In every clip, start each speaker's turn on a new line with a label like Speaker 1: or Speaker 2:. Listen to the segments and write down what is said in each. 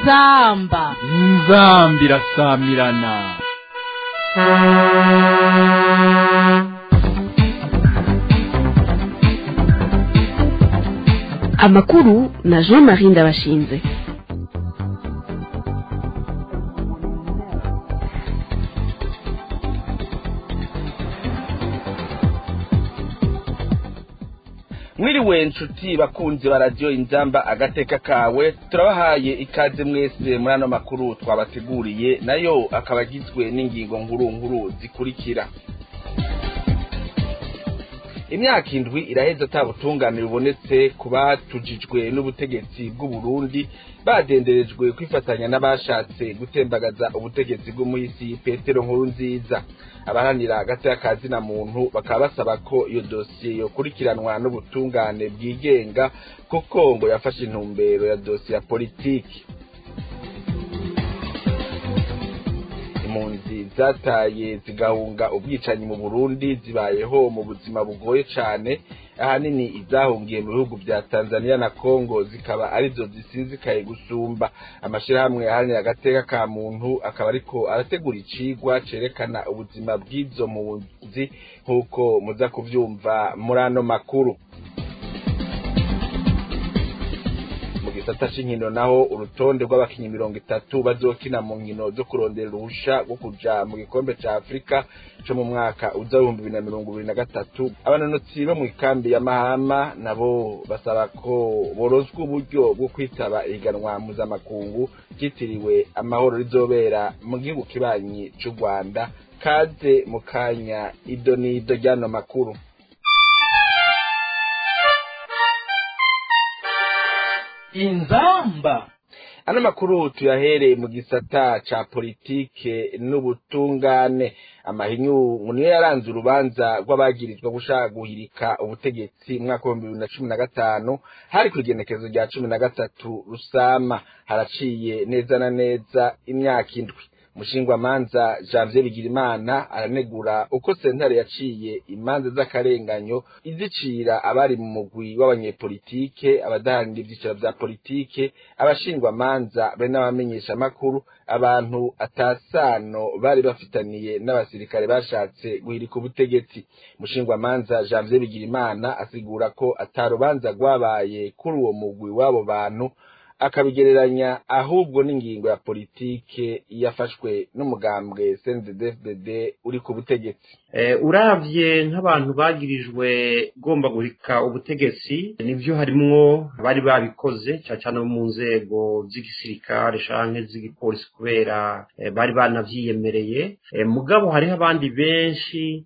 Speaker 1: inzamba
Speaker 2: inzamba irasamirana
Speaker 3: amakuru na jean marie ndabashinze
Speaker 4: mwiriwe nshuti bakunzi ba radiyo inzamba agateka kawe turabahaye ikaze mwese muri ano makuru twabateguriye nayo akaba agizwe n'ingingo nkuru nkuru zikurikira imyaka indwi iraheza ata butungane bubonetse ku batujijwe n'ubutegetsi bw'u Burundi badenderejwe kwifatanya n'abashatse gutembagaza ubutegetsi bw'umuhisi petero nkuru nziza abaharanira hagati y'akazi na muntu bakaba basaba ko iyo dosiye yokurikiranwa n'ubutungane bwigenga kuko ngo yafashe intumbero ya dosiye ya politiki impunzi zataye zigahunga ubwicanyi mu Burundi zibayeho mu buzima bugoye cane ahanini izahungiye mu bihugu vya Tanzania na Congo zikaba arizo zisinzikaye gusumba amashirahamwe aharanira agateka ka muntu akaba ariko arategura icigwa cerekana ubuzima bw'izo mpunzi nk'uko muza kuvyumva muri ano makuru gisata c'inkino naho urutonde rw'abakinyi mirongo itatu bazokina mu nkino zo kurondera uruhusha rwo kuja mu gikombe ca afurika co mu mwaka uza w'ibihumbi bibiri na mirongo ibiri na gatatu abanonotsi bo mu ikambi ya mahama nabo basaba ko borozwa uburyo bwo kwitaba ihiganwa mpuzamakungu ryitiriwe amahoro rizobera mu gihugu kibanyi c'u rwanda kaze mu kanya ido n'ido ry'ano makuru
Speaker 1: inzamba
Speaker 4: ano makuru tuyahereye mu gisata ca politike n'ubutungane amahinyu niyo yaranze urubanza rw'abagirizwa gushaka guhirika ubutegetsi mu mwaka w'ibihumbi bibiri na cumi na gatanu hari ku igenekezo rya cumi na gatatu rusama haraciye neza na neza imyaka indwi umushingwamanza janvier bigirimana aranegura uko sentare yaciye imanza z'akarenganyo izicira abari mu mugwi w'abanyepolitike abadaharanira ivyicaro vya politike abashingwamanza be n'abamenyeshamakuru abantu atasano bari bafitaniye n'abasirikare bashatse guhirika ubutegetsi umushingwamanza janvier bigirimana asigura ko atarubanza rwabaye kuri uwo mugwi w'abo bantu akabigereranya ahubwo n'ingingo ya politike yafashwe n'umugambwe CNDD-FDD uri ku butegetsi
Speaker 5: uravye nk'abantu bagirijwe ugomba guhika ubutegetsi nivyo harimwo bari babikoze cyane cyane mu nzego z'igisirikare canke z'igipolisi kubera bari banavyiyemereye mugabo hariho abandi benshi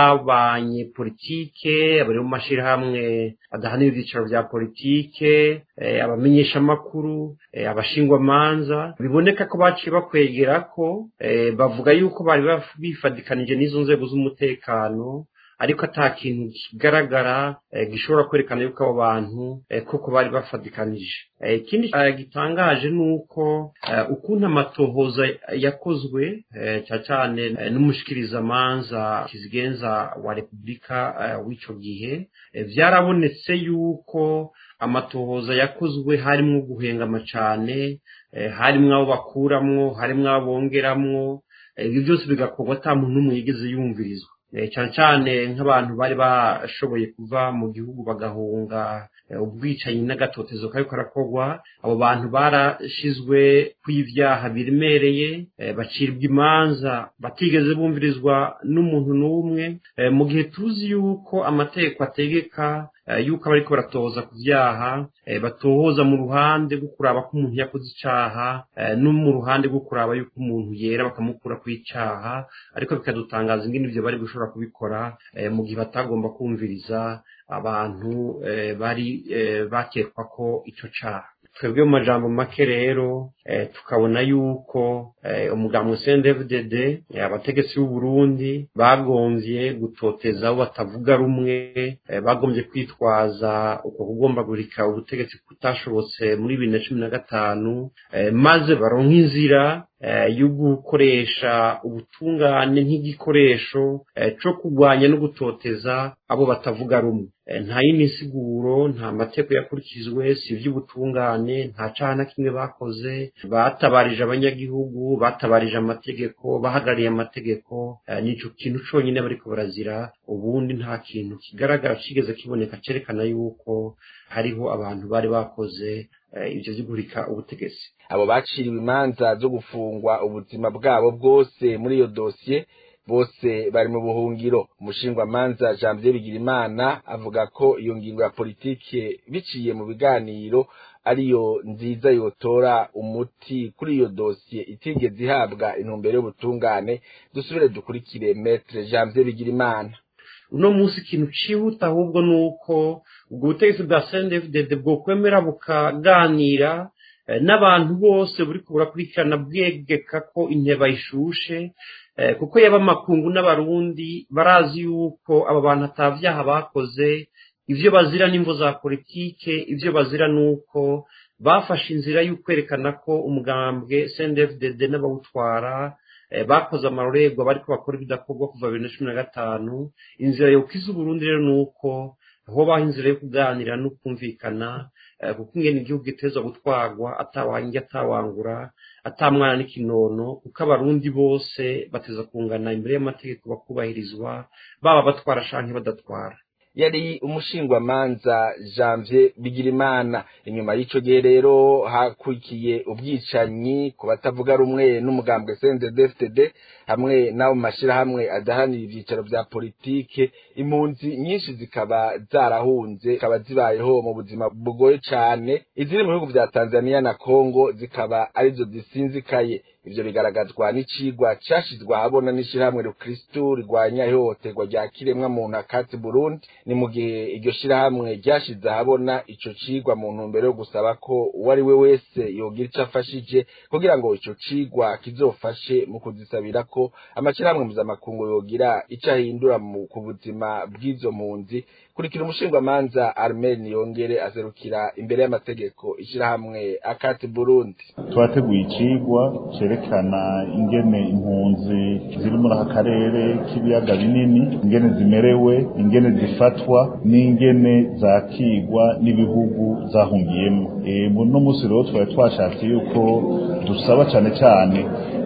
Speaker 5: nk'abanyepolitike bari mu mashirahamwe adahanira ivyicaro vya politike abamenyeshamakuru abashingwamanza biboneka ko baciye bakwegera ko bavuga yuko bari bifadikanije n'izo nzego z'umutekano ariko ata kintu kigaragara gishobora kwerekana yuko abo bantu koko bari bafadikanije ikindi gitangaje ni uko ukuntu amatohoza yakozwe cyane cyane n'umushikirizamanza kizigenza wa repubulika w'ico gihe vyarabonetse yuko amatohoza yakozwe harimwo guhengama cane harimwo abo bakuramwo harimwo abo bongeramwo ibyo byose bigakorwa ata muntu n'umwe yigeze yumvirizwa cyane cyane nk'abantu bari bashoboye kuva mu gihugu bagahunga ubwicanyi n'agatotezo kariko karakorwa abo bantu barashizwe kw'ivyaha biremereye bacirwa imanza batigeze bumvirizwa n'umuntu n'umwe mu gihe tuzi yuko amategeko ategeka yuko abariko baratohoza ku vyaha batohoza mu ruhande rwo kuraba ko umuntu yakoze icaha no mu ruhande rwo kuraba yuko umuntu yera bakamukura ku icaha ariko bikadutangaza ingene ivyo bari gushobora kubikora mu gihe batagomba kumviriza abantu bari bakekwa ko ico caha twebwe mu majambo make rero tukabona yuko umugambwe CNDD-FDD abategetsi b'u Burundi bagomvye gutoteza abo batavuga rumwe bagomvye kwitwaza uko kugomba gurika ubutegetsi kutashobotse muri bibiri na cumi na gatanu maze baronka inzira yo gukoresha ubutungane nk'igikoresho cyo kurwanya no gutoteza abo batavuga rumwe nta yindi nsiguro nta mategeko yakurikizwe si iby'ubutungane nta cyaha na kimwe bakoze batabarije abanyagihugu batabarije amategeko bahagarariye amategeko nicyo kintu cyonyine bariko barazira ubundi nta kintu kigaragara kigeze kiboneka cyerekana yuko hariho abantu bari bakoze ibyo byo guhirika ubutegetsi
Speaker 4: abo baciriwe imanza zo gufungwa ubuzima bwabo bwose muri iyo dosiye bose bari mu buhungiro umushingwamanza janvier bigirimana avuga ko iyo ngingo ya politike biciye mu biganiro ariyo nziza yotora umuti kuri iyo dosiye itigeze ihabwa intumbero y'ubutungane dusubire dukurikire metre janvier bigirimana
Speaker 5: uno munsi ikintu cihuta ahubwo ni uko ubwo butegetsi bwa sendefudede bwokwemera bukaganira n'abantu bose buri burakurikirana bwegeka ko inteba ishushe kuko yaba amakungu n'abarundi barazi yuko aba bantu atabyaha bakoze ibyo bazira n'imvo za politike ibyo bazira ni uko bafashe inzira y'ukwerekana ko umugambwe sendefudede n'abawutwara bakoze amarorerwa bariko bakora ibidakorwa kuva bibiri na cumi na gatanu inzira yokiza uburundi rero ni uko hobaho inzira yo kuganira no kumvikana kuko ingene igihugu gitezwa gutwarwa atawange atawangura atamwana n'ikinono kuko abarundi bose bateza kungana imbere y'amategeko bakubahirizwa baba batwara canke badatwara
Speaker 4: yari umushingwamanza janvier bigirimana inyuma y'ico gihe rero hakurikiye ubwicanyi ku batavuga rumwe n'umugambwe cndd hamwe n'abo mu mashirahamwe adahanira ivyicaro vya politike impunzi nyinshi zikaba zarahunze zikaba zibayeho mu buzima bugoye cane iziri mu bihugu vya tanzania na congo zikaba arizo zisinzikaye ivyo bigaragazwa n'icigwa cashizwe ahabona n'ishirahamwe rukristu rigwanya ihohoterwa rya kiremwa muntu akati burundi ni mu gihe iryo shirahamwe ryashize ahabona ico cigwa mu ntumbero yo gusaba ko uwo ari we wese yogira ico afashije kugira ngo ico cigwa kizofashe mu kuzisabira ko amashirahamwe mpuzamakungu yogira ico ahindura ku buzima bw'izo mpunzi kurikira umushingwamanza armen yongere azerukira imbere y'amategeko ishirahamwe akati burundi
Speaker 1: twateguye icigwa cerekana ingene impunzi ziri muri aka karere k'ibiyaga binini ingene zimerewe ingene zifatwa n'ingene zakigwa n'ibihugu zahungiyemo muno munsi rero twari twashatse yuko dusaba cane cane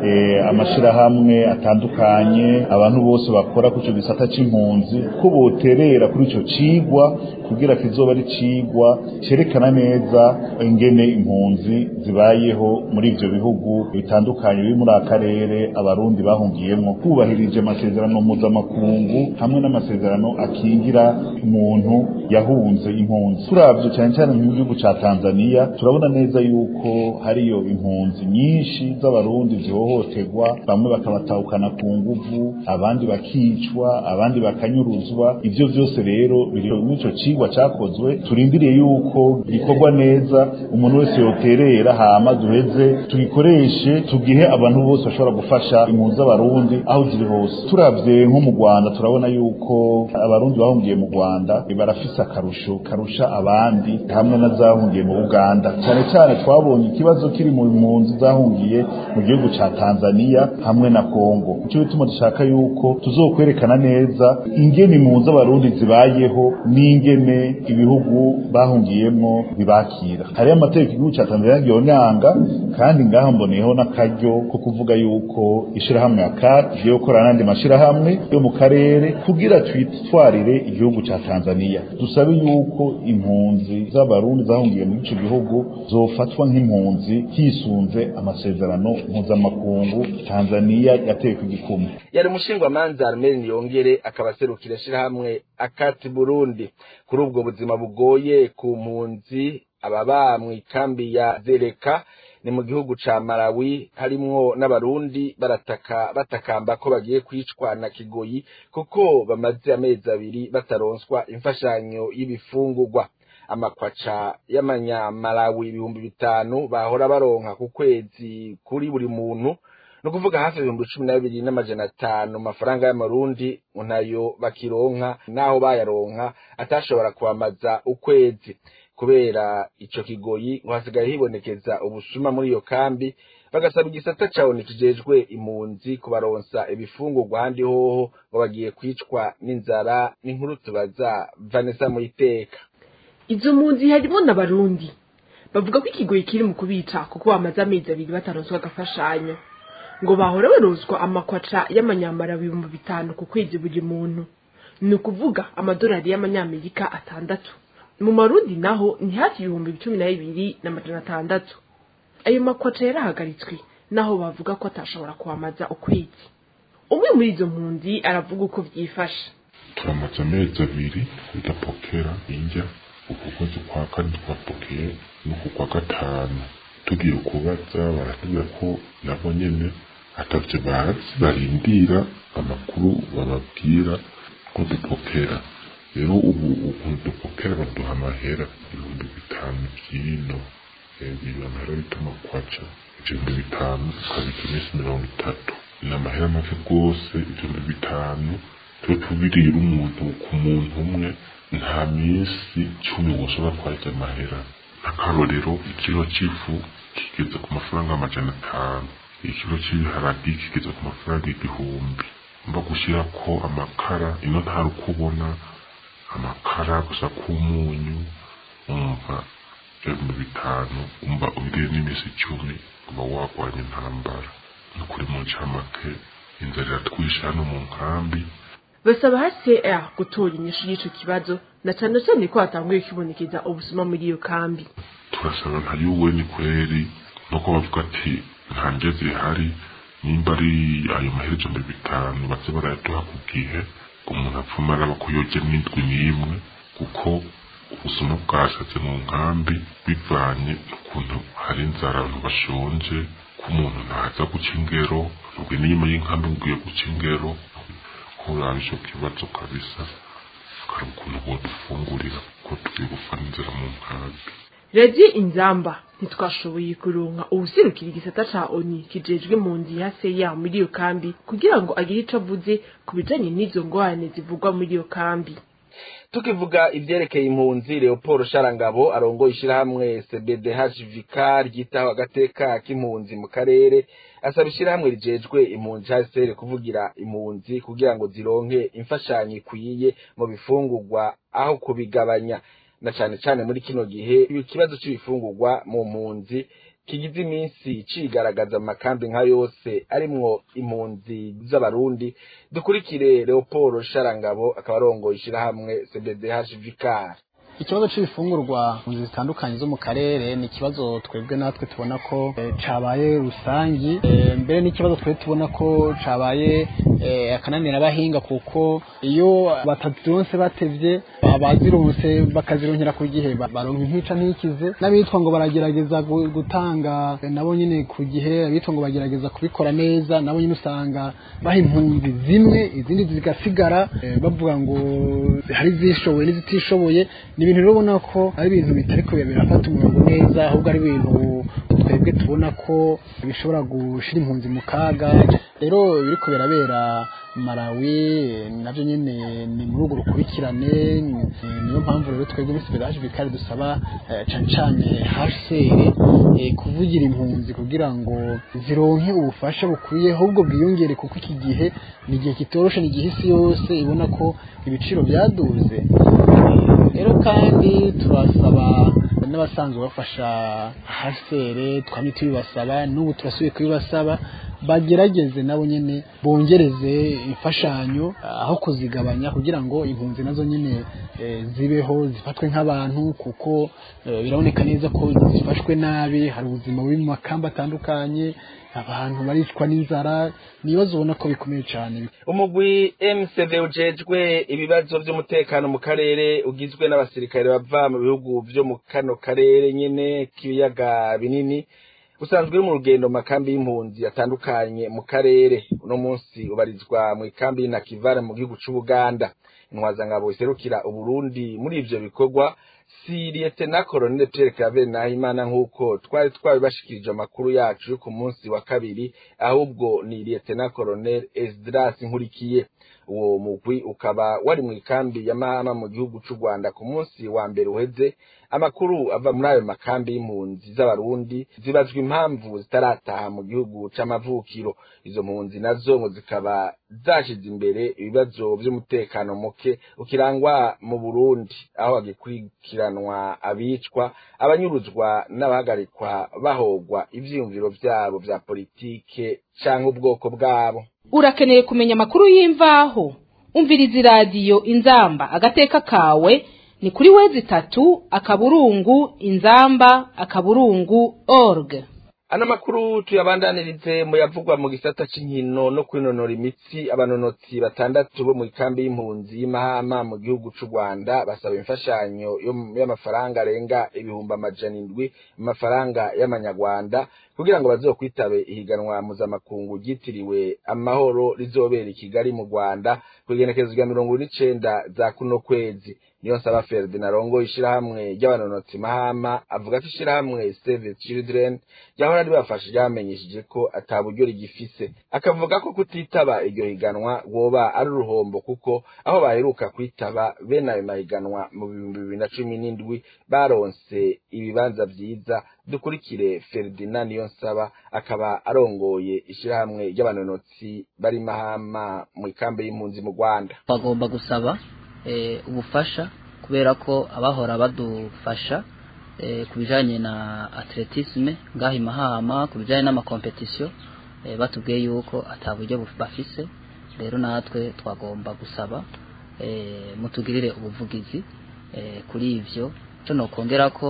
Speaker 1: amashirahamwe atandukanye abantu bose bakora ku ico gisata c'impunzi ko boterera kuri ico cigwa kugira kizoba ari cigwa cerekana neza ingene impunzi zibayeho muri ivyo bihugu bitandukanye biri muri akarere abarundi bahungiyemo kubahirije amasezerano mpuzamakungu hamwe n'amasezerano akingira umuntu yahunze impunzi turavye cane cane mu gihugu ca Tanzania turabona neza yuko hariyo impunzi nyinshi z'abarundi zihohoterwa bamwe bakabatahukana ku nguvu abandi bakicwa abandi bakanyuruzwa ivyo vyose rero biri muri ico cigwa cakozwe turindiriye yuko gikorwa neza umuntu wese yoterera hama duheze tugikoreshe tugihe abantu bose bashobora gufasha impunzi z'abarundi aho ziri hose turavye nko mu Rwanda turabona yuko abarundi bahungiye mu Rwanda barafise akarusho karusha abandi hamwe na zahungiye mu Uganda cyane cyane twabonye ikibazo kiri mu mpunzi zahungiye mu gihugu ca Tanzania hamwe na Kongo ico bituma dushaka yuko tuzokwerekana neza ingene impunzi z'abarundi zibayeho n'ingene ibihugu bahungiyemo bibakira hariyo amategeko igihugu ca Tanzania gihonyanga kandi ngaha mboneyeho n'akaryo ko kuvuga yuko ishirahamwe ya CAT igiye gukorana n'andi mashirahamwe yo mu karere kugira twitwarire igihugu ca Tanzania dusabe yuko impunzi z'abarundi zahungiye muri ico gihugu zofatwa nk'impunzi hisunze amasezerano mpuzamakungu Tanzania yateye ku gikumu
Speaker 4: yari umushingwamanza Armel Niyongere akaba aserukira ishirahamwe akati Burundi kuri ubwo buzima bugoye ku mpunzi ababa mw'ikambi ya Zereka ni mu gihugu ca Malawi harimwo n'abarundi barataka batakamba ko bagiye kwicwa na kigoyi kuko bamaze amezi abiri bataronswa imfashanyo y'ibifungurwa amakwaca y'amanyamalawi ibihumbi bitanu bahora baronka ku kwezi kuri buri muntu no kuvuga hafi ibihumbi cumi na bibiri n'amajana atanu mafaranga y'amarundi nayo bakironka naho bayaronka atashobora kubamaza ukwezi kubera ico kigoyi ngo hasigaye hibonekeza ubusuma muri iyo kambi bagasaba igisata ca ONU kijejwe impunzi kubaronsa ibifungurwa ahandi hoho ngo bagiye kwicwa n'inzara n'inkuru tubaza Vanessa Muyiteka
Speaker 3: izo mpunzi harimo n'abarundi bavuga ko ikigoyi kiri mu kubica kuko bamaze amezi abiri bataronswa agafashanyo ngo bahora baronswa amakwaca y'amanyamara ibihumbi bitanu ku kwezi buri muntu ni ukuvuga amadolari y'amanyamerika atandatu mu marundi naho ni hafi ibihumbi cumi na bibiri na magana atandatu ayo makwaca yarahagaritswe naho bavuga ko atashobora kuhamaza ukwezi umwe muri izo mpunzi aravuga uko vyifashe
Speaker 6: turamaze amezi abiri tudapokera indya uku kwezi kwa kane twapokeye n'uku kwa gatanu tugiye kubaza baratubwira ko nabo nyene atavyo bazi barindira amakuru bababwira ko dupokera rero ubu ukuntu dupokera baduha amahera ibihumbi bitanu vy'ino biba amahera bita makwaca ibihumbi bitanu ukabika iminsi mirongo itatu ni amahera make rwose ibihumbi bitanu tube tubirira umuntu ku muntu umwe nta minsi cumi woshobora kwarya amahera akarorero ikiro c'ifu kigeze ku mafaranga amajana atanu ikiro c'ibiharagi kigeze ku mafaranga igihumbi mba gushira ko amakara ino ntari uko ubona amakara gusa k'umunyu umva ibihumbi bitanu umva ubiriye n'iminsi icumi uba wagwanya intambara ni ukuri mu ncamake inzara iratwishe hano mu nkambi
Speaker 3: basaba HCR gutora inyishu y'ico kibazo na cane cane ko hatanguye kwibonekeza ubusuma muri iyo kambi
Speaker 6: turasaba nka yuwe ni kweri nuko bavuga ati nta nje zihari nimba ari ayo mahera ijana bitanu baze barayaduha ku gihe umuntu apfuma araba ko yoje n'indwi n'imwe kuko ubusuma bwashatse mu nkambi bivanye n'ukuntu hari inzara abantu bashonje ko umuntu ntaza guca ingero ubwo n'inyuma y'inkambi ugiye guca ingero kuraba ico kibazo kabisa karaba ukuntu bodufungurira ko tugiye gupfa n'inzara mu nkambi
Speaker 3: radiyo inzamba ntitwashoboye kuronka uwuserukira igisata ca oni kijejwe impunzi ya seya muri iyo kambi kugira ngo agire ico avuze ku bijanye n'izo ngorane zivugwa muri iyo kambi
Speaker 4: tukivuga ivyerekeye impunzi Leopold Sharangabo arongoye ishirahamwe CBDHVK ryitaho agateka k'impunzi mu karere asaba ishirahamwe rijejwe impunzi HCR kuvugira impunzi kugira ngo zironke imfashanyo ikwiye mu bifungurwa aho kubigabanya na cane cane muri kino gihe ikibazo c'ibifungurwa mu mpunzi kigize iminsi cigaragaza amakambi nka yose arimwo impunzi z'abarundi dukurikire Leopold Sharangabo akaba arongoye ishirahamwe CBDH Vicar
Speaker 7: ikibazo c'ibifungurwa mu zitandukanye zo mu karere ni ikibazo twebwe natwe tubona ko e, cabaye rusangi e, mbere n'ikibazo twebwe tubona ko cabaye e, akananira abahinga kuko iyo batazironse batevye abazironse bakazironkera ku gihe baronka intica ntikize n'abitwa ngo baragerageza gutanga nabo nyine ku gihe abitwa ngo bagerageza kubikora neza nabo nyine usanga baha impunzi zimwe izindi zigasigara bavuga ngo hari izishoboye n'izitishoboye ni ibintu rero ubona ko ari ibintu bitari kubera birafata umurongo neza ahubwo ari ibintu twebwe tubona ko bishobora gushira impunzi mu kaga rero biriko birabera Malawi navyo nyene ni muri urwo rukurikirane niyo mpamvu rero twebwe muri Siberaje Vikari dusaba cane cane HCR kuvugira impunzi kugira ngo zironke ubufasha bukwiye ahubwo bwiyongere kuko iki gihe ni igihe kitoroshe ni igihe isi yose ibona ko ibiciro byaduze rero kandi turasaba n'abasanzwe bafasha hasere twamye tubibasaba n'ubu turasubiye kubibasaba bagerageze nabo nyene bongereze imfashanyo aho kuzigabanya kugira ngo impunzi nazo nyene e, zibeho zifatwe nk'abantu kuko e, biraboneka neza ko zifashwe nabi hari ubuzima buri mu makamba atandukanye abantu baricwa n'inzara nibazo ubona ko bikomeye cyane
Speaker 4: umugwi MCV ujejwe ibibazo by'umutekano mu karere ugizwe n'abasirikare bava mu bihugu byo mu kano karere nyene k'ibiyaga binini usanzwe uri mu rugendo makambi y'impunzi atandukanye mu karere uno munsi ubarizwa mu ikambi y'Inakivara mu gihugu c'Ubuganda intwazangabo iserukira Uburundi muri ivyo bikorwa si liyetena koroneli Pierre Claver Nahimana nk'uko twari twabibashikirije amakuru yacu yo ku munsi wa kabiri ahubwo ni liyetena koroneli Esdras Nkurikiye uwo mugwi ukaba wari mu ikambi ya Mahama mu gihugu c'u Rwanda ku munsi wa mbere uheze amakuru ava muri ayo makambi y'impunzi z'abarundi zibazwa impamvu zitarataha mu gihugu c'amavukiro izo mpunzi nazo ngo zikaba zashize imbere ibibazo vy'umutekano muke ukirangwa mu Burundi aho hagikurikiranwa abicwa abanyuruzwa n'abahagarikwa bahogwa ivyiyumviro vyabo vya politike canke ubwoko bwabo
Speaker 8: urakeneye kumenya amakuru y'imvaho umviriza iradiyo inzamba agateka kawe ni kuri wezi itatu akaburungu inzamba akaburungu org
Speaker 4: ano makuru tuyabandanirize mu yavugwa mu gisata c'inkino no kwinonora imitsi abanonotsi batandatu bo mu ikambi y'impunzi y'imahama mu gihugu c'u rwanda basaba imfashanyo y'amafaranga arenga ibihumbi amajana indwi mu mafaranga y'amanyarwanda kugira ngo bazokwitabe ihiganwa mpuzamakungu ryitiriwe amahoro rizobera i kigali mu rwanda ku igenekerezo rya mirongo n'icenda za kuno kwezi niyo nsaba Ferdinand Rongo ishirahamwe ry'abanonotsi mahama avuga ko ishirahamwe Save Children ryahora ribafasha ryamenyesheje ko ata buryo rigifise akavuga ko kutitaba iryo higanwa woba ari uruhombo kuko aho baheruka kwitaba bene ayo mahiganwa mu bihumbi bibiri na cumi n'indwi baronse ibibanza vyiza dukurikire Ferdinand niyo nsaba akaba arongoye ishirahamwe ry'abanonotsi bari mahama mu ikambi y'impunzi mu Rwanda
Speaker 9: bagomba gusaba ubufasha kubera ko abahora badufasha ku bijyanye na atletisme ngaho imahama ku bijyanye n'amakompetisiyo batubwiye yuko ataburyo bafise rero natwe twagomba gusaba mutugirire ubuvugizi kuri ibyo cyo kongera ko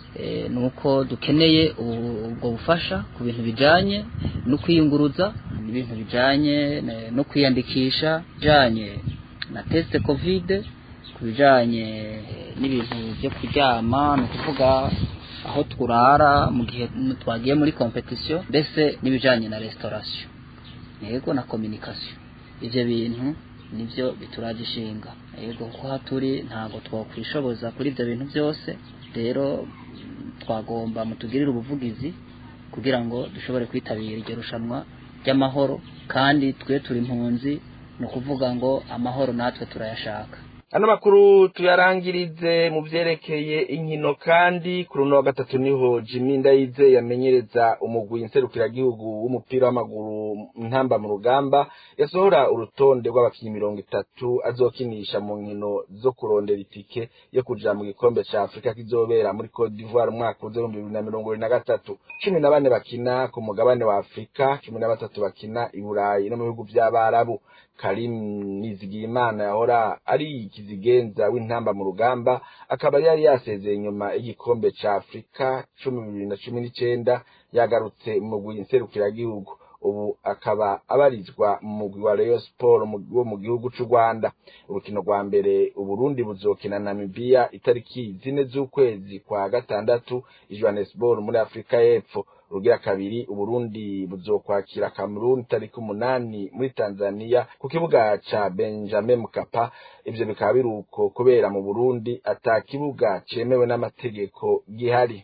Speaker 9: ni uko dukeneye ubwo bufasha ku bintu bijyanye no kwiyunguruza n'ibintu bijyanye no kwiyandikisha bijyanye na tesite kovide ku bijyanye n'ibintu byo kuryama ni ukuvuga aho turara mu gihe twagiye muri kompetisiyo mbese n'ibijyanye na resitorasiyo yego na kominikasiyo ibyo bintu nibyo bituraje ishinga yego kuko aho turi ntabwo twakwishoboza kuri ibyo bintu byose rero twagomba mutugirire ubuvugizi kugira ngo dushobore kwitabira iryo rushanwa ry'amahoro kandi twe turi impunzi ni ukuvuga ngo amahoro natwe turayashaka
Speaker 4: ano makuru tuyarangirize mu byerekeye inkino kandi kuri uno wa gatatu niho Jimmy Ndayize yamenyereza umugwi nserukiragihugu w'umupira w'amaguru ntamba mu rugamba yasohora urutonde rw'abakinnyi mirongo itatu azokinisha mu nkino zo kurondera itike yo kuja mu gikombe ca Afrika kizobera muri Cote d'Ivoire umwaka w'ibihumbi bibiri na mirongo ibiri na gatatu cumi na bane bakina ku mugabane wa Afrika cumi na batatu bakina i Burayi no mu bihugu vy'Abarabu Karim Nizigiyimana yahora ari ikizigenza w'intamba mu rugamba akaba yari yasezeye inyuma y'igikombe ca Afrika cumi bibiri na cumi n'icenda yagarutse mu mugwi nserukiragihugu ubu akaba abarizwa mu mugwi wa Rayon Sport wo mu gihugu c'u Rwanda urukino rwa mbere Uburundi buzokina Namibia itariki zine z'ukwezi kwa gatandatu i Johannesburg muri Afrika y'Epfo urugira kabiri Uburundi buzokwakira Cameroon tariki umunani muri Tanzania ku kibuga ca Benjamin Mkapa ivyo bikaba biruko kubera mu Burundi ata kibuga cemewe n'amategeko gihari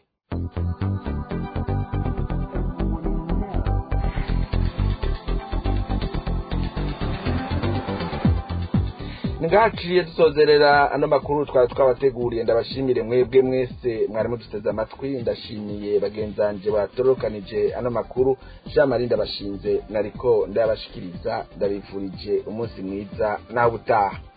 Speaker 4: ngaciye dusozerera ano makuru twari twabateguriye ndabashimire mwebwe mwese mwari muduteze amatwi ndashimiye bagenzanje batorokanije ano makuru jean marie ndabashinze nariko ndayabashikiriza ndabifurije umunsi mwiza nawe utaha